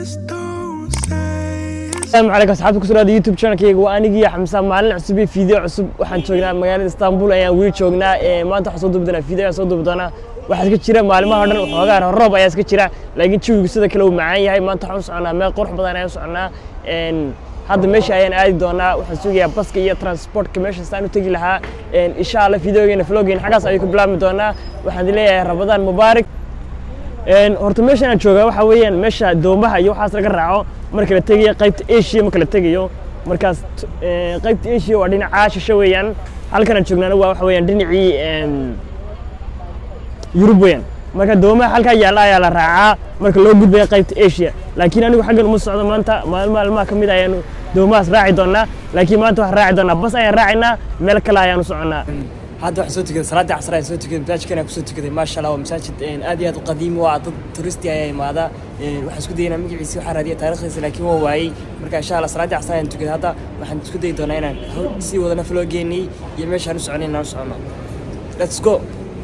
asalaamu calaykum asxaabta ku suraada youtube channelkayga waa anigii xamsa maalin cusub iyo fiideo cusub waxaan joognaa magaalada istanbul ayaan weli joognaa maanta waxaan soo duubi doonaa fiideo ayaan soo duubi doonaa waxaa iska jira maalimaha o dhan waxoogaa roob ayaa iska jira laakiin jawigu sida kale uu macaan yahay maanta waxaan u soconaa meel qurux badan ayaan u soconaa hadda meesha ayaan aadi doonaa waxaan sugayaa baska iyo transportka meesha saan u tegi lahaa insha allah fideogeena vloggeena xaggaas ayuu ka bilaabmi doonaa waxaan leeyahay rabadaan mubaarak horta meeshan aan joogaa waxaa weeyaan meesha doomaha iyo waxaas laga raaco marka la tegayo qaybta asia marka la tegayo markaas qaybta asia waa dhinacaa shisho weeyaan halkan aan joognaana waa waxa weeyaan dhinacii yurub weeyaan marka doomaha halkaa yaalla ayaa la raacaa marka loo gudbaya qaybta asia laakiin anigu xaggan uma socdo maanta maalin maalmaha ka mid ayaanu doomahaas raaci doonaa laakiin maanta waxaan raaci doonaa bas ayaan raacinaa meel kale ayaan u soconaa hadda waxaan soo tukaday salaaddii casar ayaan soo tukaday masaajidkan ayaan kusoo tukaday maasha allah waa masaajid aad iyo aad u qadiimi waa dad turisti ayaa imaada waxaan isku dayanaa magaciisi waxaa raadiya taarikhdiisa laakiin waa waayey marka insha allah salaaddii casar ayaan tukaday hadda waxaan isku dayi doonaa inaan sii wadana vloggeennii iyo meeshaan u soconay inaan u socono let's go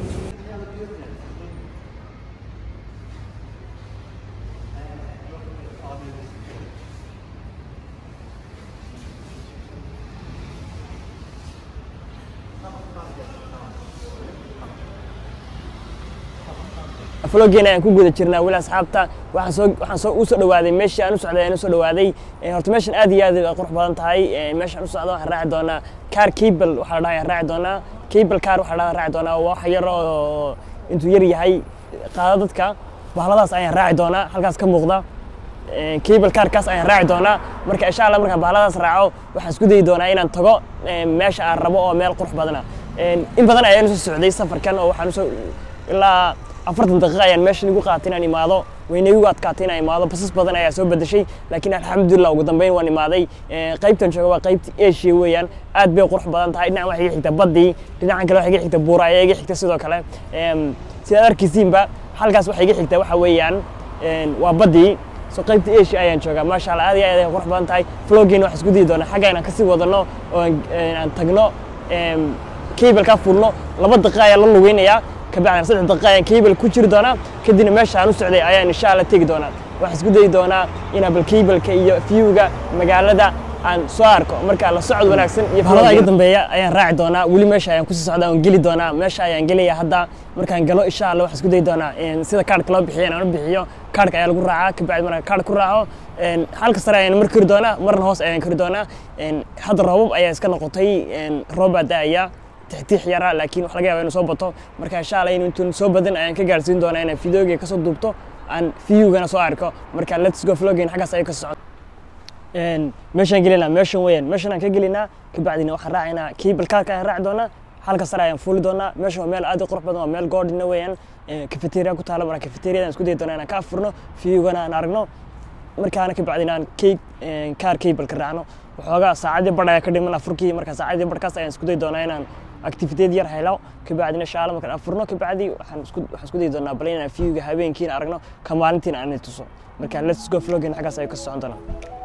vloggeena ayaan ku guda jirnaa weli asxaabta waxaan soo waxaan soo u soo dhawaaday meeshii aan u socday ayaan u soo dhawaaday horta meeshan aad iyo aad ay qurux badan tahay meeshaan u socdo waxaan raaci doonaa car cable waxaa la dhahaa ayaan raaci doonaa cable car waxaa la dhahaa raaci doonaa waa wax yar oo intuu yar yahay qaada dadka bahladaas ayaan raaci doonaa halkaas ka muuqda cable carkaas ayaan raaci doonaa marka insha allah markaan bahladaas raaco waxaan isku dayi doonaa inaan tago meesha aan rabo oo meel qurux badana in badan ayaan usoo socday safarkan oo waxaan usoo ilaa afartan daqiiqa ayaan meeshan igu qaatay inaan imaado wayna igu adkaatay inaan imaado basas badan ayaa soo bedeshay laakiin alxamdulillah ugu dambeyn waan imaaday qaybtan jooga waa qaybta asia weeyaan aad bay qurux badan tahay dhinacan waxaa iga xigta baddii dhinacan kale waxaa iga xigta buura ayaa iga xigta sidoo kale sidaad arkaysiinba halkaas waxaa iga xigta waxa weeyaan waa baddii so qaybta asia ayaan joogaa maasha allah aad iyo aad ay qurux badan tahay vloggeena waxaan isku dayi doonaa xagga inaan kasii wadano oo aan tagno cablekaa fulno laba daqiiqa ayaa la lugeynayaa kabacdina saddex daqiiqa ayaan cable ku jiri doonaa kadibna meesha aan u socday ayaan insha allah tegi doonaa waxaan isku dayi doonaa inaan bal cableka iyo viewga magaalada aan soo arko marka la socod wanaagsan iyo falada iga dambeeya ayaan raaci doonaa weli meesha ayaan kusii socdaa aan geli doonaa meesha ayaan gelaya hadda markaan galo insha allah waxaan isku dayi doonaa sida kaarhka loo bixiyo inaan u bixiyo kaarhka ayaa lagu raacaa kabacdi markaan kaarh ku raaco halka sare ayaan mar kori doonaa marna hoos ayaan kori doonaa hadda roobab ayaa iska noqotay roob baa da'aya tixtiix yara laakiin wax laga yaaba inuu soo bato marka insha allah in intuun soo badan ayaan ka gaarsiin doonaa inaan videoga kasoo duubto aan viewgana soo arko marka let's go vloggen xaggaas ayay ka socon meeshaan gelinaa meeshan weeyaan meeshan aan ka gelinaa kabacdina waxaan raacaynaa cable carka ayaan raaci doonaa halka sare ayaan fuuli doonaa meeshan waa meel aad u qurux badan waa meel goodhina weeyaan cafeteria ku taala marka cafeteriadan isku dayi doonaa inaan ka afurno viewgana aan aragno markaana kabacdina aan cake car cableka raacno waxoogaa saacadii badh ayaa ka dhiman afurkii marka saacadii badhkaas ayaan isku dayi doonaa inaan activiteed yar helo kabacdina insha allah markaan afurno kabacdi waxaan isku waxaan isku dayi doonaa bal inaan viewga habeenkiina aragno ka maalintiina aan tuso marka let's go vloggen xaggaas ayuu ka socon doonaa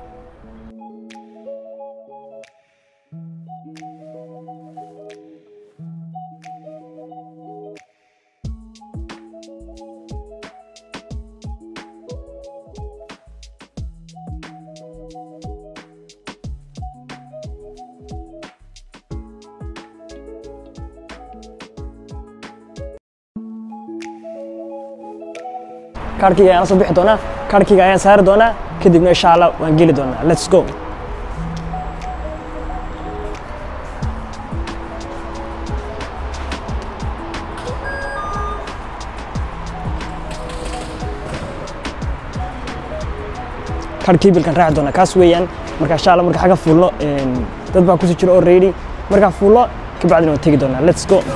kaarhkayga ayaan la soo bixi doonaa kaarhkayga ayaan saari doonaa kadibna insha allah waan geli doonaa let's go kaarh cablkan raaci doonaa kaas weeyaan marka insha allah marka xagga fuulno dad baa kusii jira already markaa fuulno kabacdina waan tegi doonaa let's go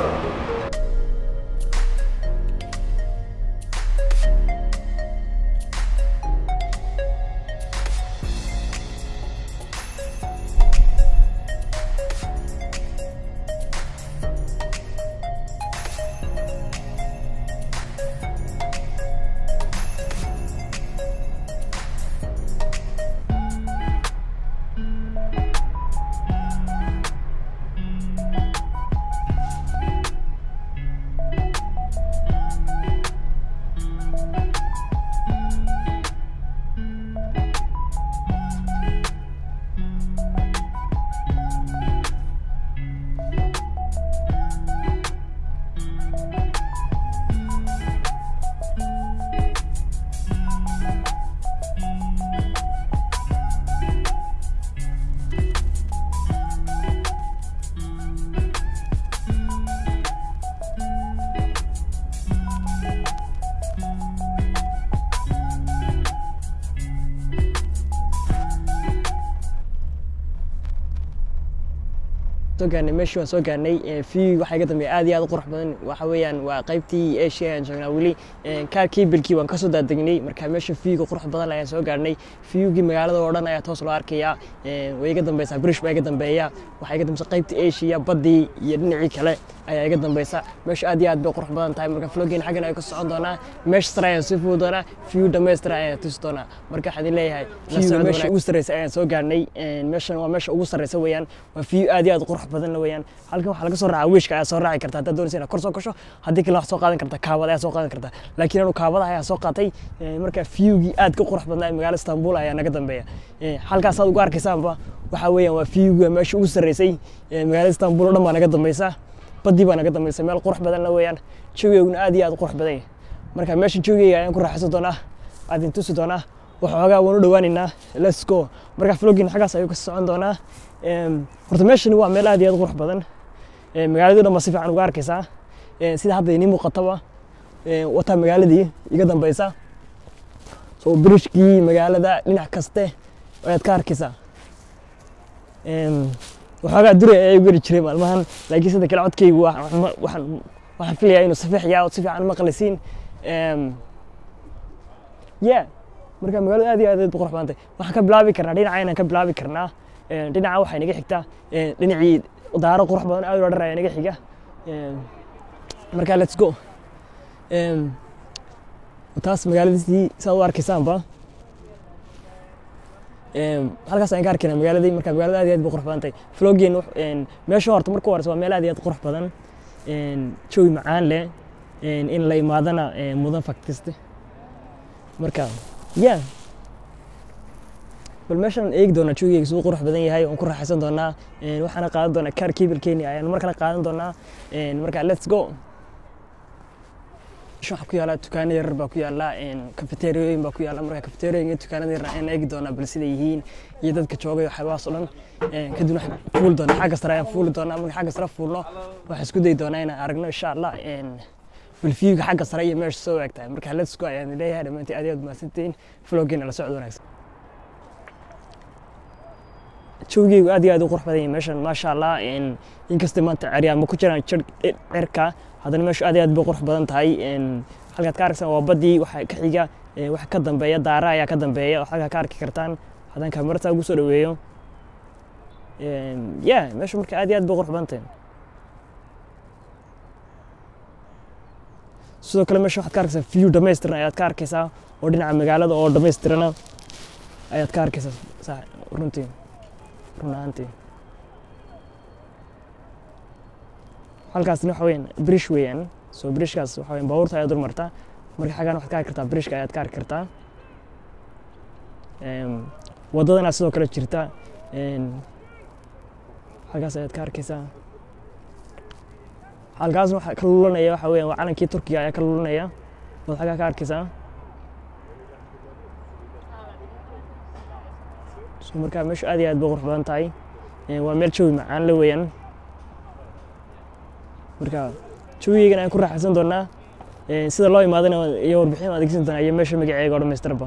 soo gaarnay meeshii waan soo gaarnay view waxaa iga dambeeya aad iyo aad u qurux badan waxa weeyaan waa qaybtii asia ayaan joognaa weli kaar kiibilkii waan kasoo daadegnay marka meesha viewga qurux badan ayaan soo gaarnay viewgii magaalada oo dhan ayaa toos loo arkayaa way iga dambeysaa british baa iga dambeeya waxaa iga dambeysa qaybtii asia baddii iyo dhinacii kale ayaa iga dambeysa meesha aad iyo aad bay qurux badan tahay marka vloggeena xaggan ayaan ka socon doonaa meesha sare ayaan sii fuuli doonaa view dhammaystira ayaan tusi doonaa marka waxaan idin leeyahay view meesha ugu sarreysa ayaan soo gaarnay meeshan waa meesha ugu sarreysa weeyaan waa view aad iyo aad qurux badan weeyaan halkan waxaa laga soo raacaa wiishka ayaa soo raaci karta haddaad doonaysa inaad kor soo gasho haddii kale waxaad soo qaadan karta kaabada ayaa soo qaadan karta laakiin anu kaabada ayaa soo qaatay marka viewgii aad ka qurux badnaa magaala istanbul ayaa naga dambeeya halkaas aad ugu arkaysaanba waxaa weeyaan waa viewga meesha ugu sarreysay magaalada istanbul oo dhan baa naga dambeysa baddii baa naga dambaysa meel qurux badanna weeyaan jawigeyguna aad iyo aad u qurux badan yahay marka meesha jawigeyga ayaan ku raaxaysan doonaa aad idin tusi doonaa waxoogaa waan u dhawaaneynaa let's go marka vlogin xaggaas ayuu ka socon doonaa horta meeshani waa meel aad iyo aad u qurux badan magaaladii dhan ba si fiican uga arkaysaa sida hadda inii muuqataba wataa magaaladii iga dambeysa so birishkii magaalada dhinac kaste ayaad ka arkaysaa waxoogaa duri ayaa igu geli jiray maalmahan laakiin sida kale codkaygu waxaan filayaa inuu safiix yaa oo si fiican maqlisiin yeah marka magaalada aad iyo aad qurux badantay waxaan ka bilaabi karnaa dhinaca inaan ka bilaabi karnaa dhinaca waxaa inaga xigtaa dhinacii daaro qurux badan aad loo dharaya inaga xiga marka let's go taas magaaladiisii saa u arkaysaanba halkaas ayaan ka arkaynaa magaaladii marka magaalada aad iyo aad bay qurux badan tahay vloggeen meesha horta marka horeysa waa meel aad iyo aad qurux badan jawi macaan leh in la imaadana mudan faktiste marka ya bal meeshaan eegi doonaa jawigeyga siduu qurux badan yahay oon ku raaxaysan doonaa waxaana qaadan doonaa kaar kiibilkeeni ayaan mar kale qaadan doonaa marka let's go meesha waxaa ku yaala dukaano yarar baa ku yaala kafeteriyooyin baa ku yaala marka kafeteriyooyin dukaanada yarar ayaan eegi doonaa bal siday yihiin iyo dadka joogay waxyaabahaas oo dhan kadib waxaan fuuli doonaa xagga sare ayaan fuuli doonaa marka xagga sare fuulno waxaan isku dayi doonaa inaan aragno insha allah bal viewga xagga sare iyo meesha soo waagtahay marka let's go ayaan leeyahay dhammaantiin aad iyo aad mahadsantihiin vloggeena la socod wanaagsan jawigeygu aad iyo aad u qurux badan yahay meeshan maasha allah inkastay maanta ceryaama ku jiraan jir cirka haddana meeshu aad iyo aad bay qurux badan tahay halkaad ka arkaysaan waa baddii waxa ka xiga waxa ka dambeeya daara ayaa ka dambeeya oo halkaa ka arki kartaan haddaan kaamirata ugu soo dhaweeyo ya meeshu marka aad iyo aad bay qurux badan tahay sidoo kale meesha waxaad ka arkaysaa view dhamaystiran ayaad ka arkaysaa oo dhinaca magaalada oo dhamaystirana ayaad ka arkaysaa runtii run ahaantii halkaasna waxa weyaan brish weeyaan so brishkaas waxa weyan baabuurta ayaa dul martaa marka xaggan waxaad ka arki kartaa brishka ayaad ka arki kartaa waddadana sidoo kale jirta halkaas ayaad ka arkaysaa halkaasna waxa ka lulanaya waxa weeyaan waa calankii turkiga ayaa ka lulanaya waad xaggaa ka arkaysaa so marka meeshu aad iyo aad bay qurux badan tahay waa meel jawi macaan la weeyaan marka jawigeygan ayaan ku raaxaysan doonaa sida loo imaadana iyo warbixin adeegsan doonaa iyo meesha magaceega oo dhamaystirba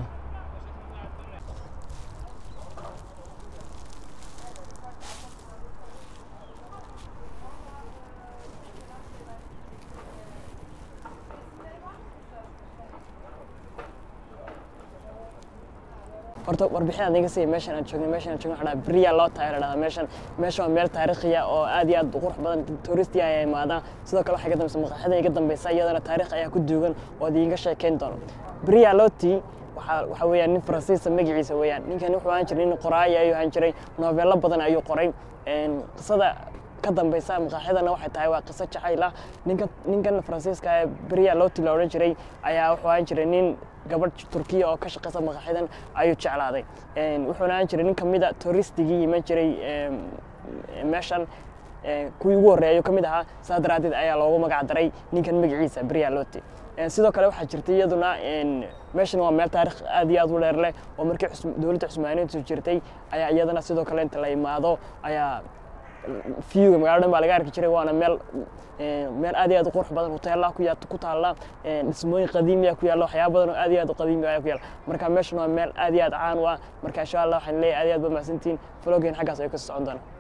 horta warbixin aan iga siiya meeshan aan joogno meeshan aan joogno waxaa dhaha beriya loo tahay la dhahdaa meeshan meeshan waa meel taariikhiya oo aad iyo aad u qurux badan touristiya ayaa imaadaan sidoo kale waxaa iga dambeysa maqaaxida iga dambeysa iyadana taariikh ayaa ku duugan oo ad iinga sheekeyn doono beriya loti waxaa waxa weeyaan nin faransiisa magaciisa weeyaan ninkan wuxuu ahaan jiray nin qoraaya ayuu ahaan jiray noobeello badan ayuu qoray qisada ka dambeysa maqaaxidana waxay tahay waa qiso jacayl ah ninkan ninkan faransiiska ee beriya loti la odhan jiray ayaa wuxuu ahaan jiray nin gabadh turkiya oo ka shaqeysa maqaaxidan ayuu jeclaaday wuxuuna ahaan jiray nin kamid a touristigii iman jiray meeshan kuwii ugu horreeya ayuu ka mid ahaa saa daraaddeed ayaa loogu magac daray ninkan magaciisa beriya loti sidoo kale waxaa jirtay iyaduna meeshan waa meel taarikh aad iyo aad u dheer leh oo markii dowladda cusmaaniintu jirtay ayaa iyadana sidoo kale inta la imaado ayaa viewga magaalada dhan baa laga arki jiray waana meel meel aad iyo aad u qurux badan hoteelaha ku yaa ku taalla dhismooyin qadiimiya ku yaalla waxyaaba badan oo aad iyo aad u qadiimi ayaa ku yaalla marka meeshan waa meel aad iyo aad caan u ah marka insha allah waxaan leeyahay aad iyo aad ba mahadsantihiin vlogeen xaggaas ayuu ka socon doonaa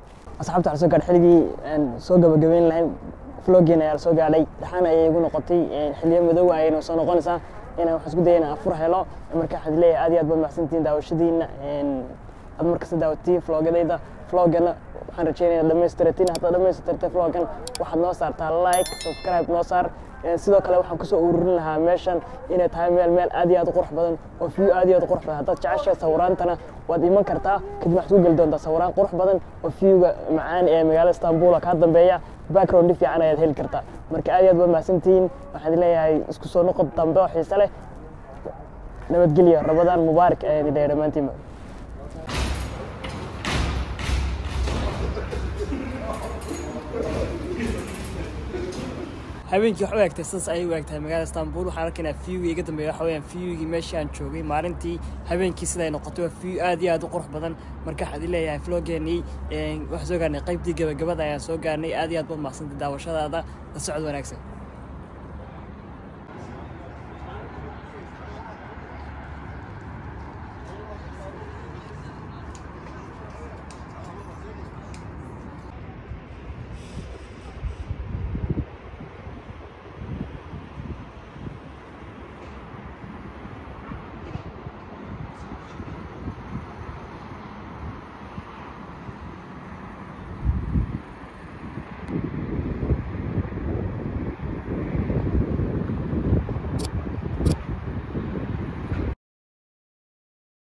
asxaabta waxaa soo gaadhay xilligii aan soo gabagabeyn lahayn vloggeena ayaa la soo gaadhay dhaxaan ayay igu noqotay xiliyo madow ayayna soo noqonaysaa inaan waxaan isku daya inaan afur helo marka waxaad leeyahay aad iyo aad baad mahadsantihiin daawashadiina aad markasta daawatiin vlogadayda vloggana waxaan rajeynaya dhamaystiratiin haddaad dhamaystirtay vloggan waxaad noo saartaa like subscribe noo saar sidoo kale waxaan kusoo ururin lahaa meeshan inay tahay meel meel aad iyo aad u qurux badan oo view aad iyo aad u qurux badan haddaad jeceshahay sawiraantana waad iman kartaa kadib waxaad ku geli doontaa sawiraan qurux badan oo viewga macaan ee magaalada istanbul kaa dambeeya background fiican ayaad heli kartaa marka aad iyo aad baad mahadsantihiin waxaan leeyahay isku soo noqod dambe oo xiise leh nabadgelyo rabadaan mubaarak ayaan idin leeyahay dhammaantiinba habeenkii wax u eegtay sidaas ayay u eegtahay magaalada istanbul waxaan arkaynaa viewgii iga dambeeya waxa weeyaan viewgii meeshii aan joogay maalintii habeenkii siday noqotay waa view aad iyo aad u qurux badan marka waxaad leeyahay vloggeenii waxaan soo gaarnay qaybtii gabagabada ayaan soo gaarnay aad iyo aad baad mahadsantahay daawashadaada la socod wanaagsan